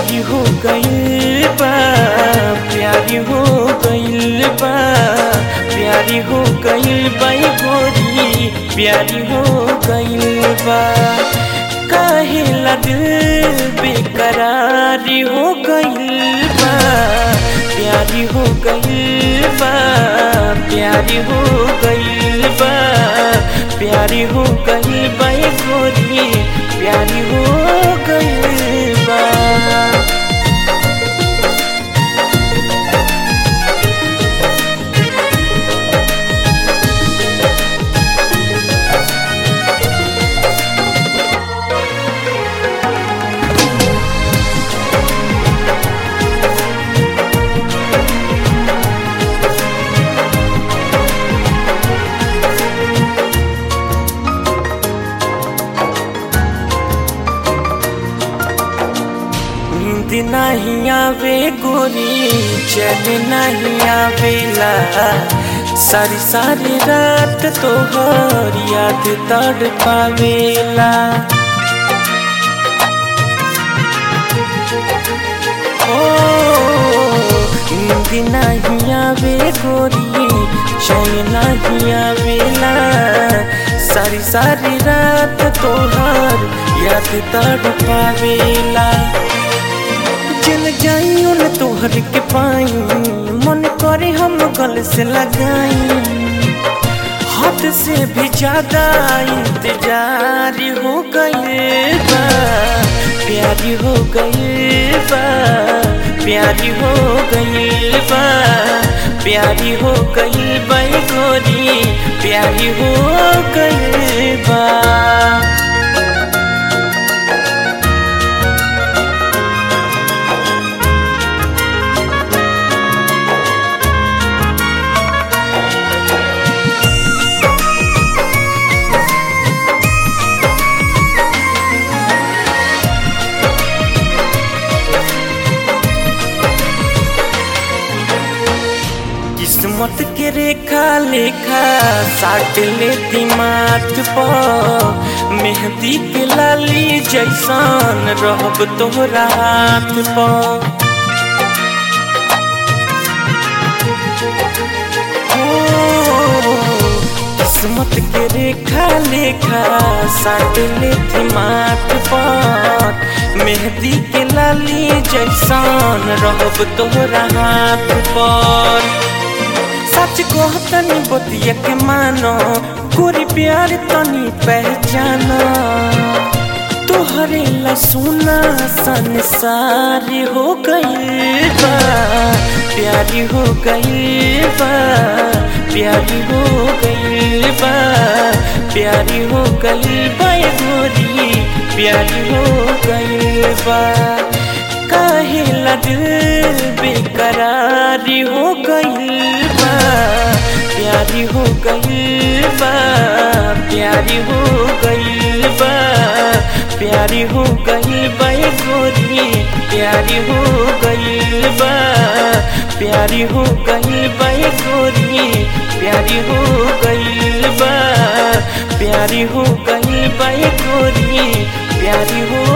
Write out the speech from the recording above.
प्यारी हो गइल बा प्यारी हो गइल बा प्यारी हो गइल बा ए गोरी प्यारी हो गइल बा काहे ला दिल बेकरारी हो गइल बा प्यारी हो गइल बा प्यारी हो गइल बा प्यारी हो गइल बा ए गोरी प्यारी हो गइल बा नींद नहीं आवे गोरी चैन नहीं आवेला सारी सारी रात तोहर याद तड़ पावेला ओ नींद नहीं आवे गोरी चैन नहीं आवेला सारी सारी रात तोहर याद तड़ पावेला चल जाई उन तोहर के पाई मन करे हम गल से लगाई हाथ से भी ज्यादा इंतजार हो गए बा प्यारी हो गए बा प्यारी हो गई बा प्यारी हो गई बा ए गोरी प्यारी हो गई बा किस्मत के रेखा लेखा साट लेती माथ पर मेहंदी के लाली जैसन रहब तोहरा हाथ पर ओ, किस्मत के रेखा लेखा साट लेती माथ पर मेहंदी के लाली जैसन रहब तोहरा हाथ पर सच को तनी बतिया के मानो गोरी प्यार तनी पहचानो तोहरे ला सुना संसार हो गई बा प्यारी हो गई बा प्यारी हो गई बा प्यारी हो गई बा ए गोरी प्यारी हो गई बा काहे ला दिल बेकरारी हो गई बा प्यारी हो गई बा प्यारी हो गई बा प्यारी हो गई बा ए गोरी प्यारी हो गई बा प्यारी हो गई बा ए गोरी प्यारी हो गई बा प्यारी हो गई बा ए गोरी प्यारी हो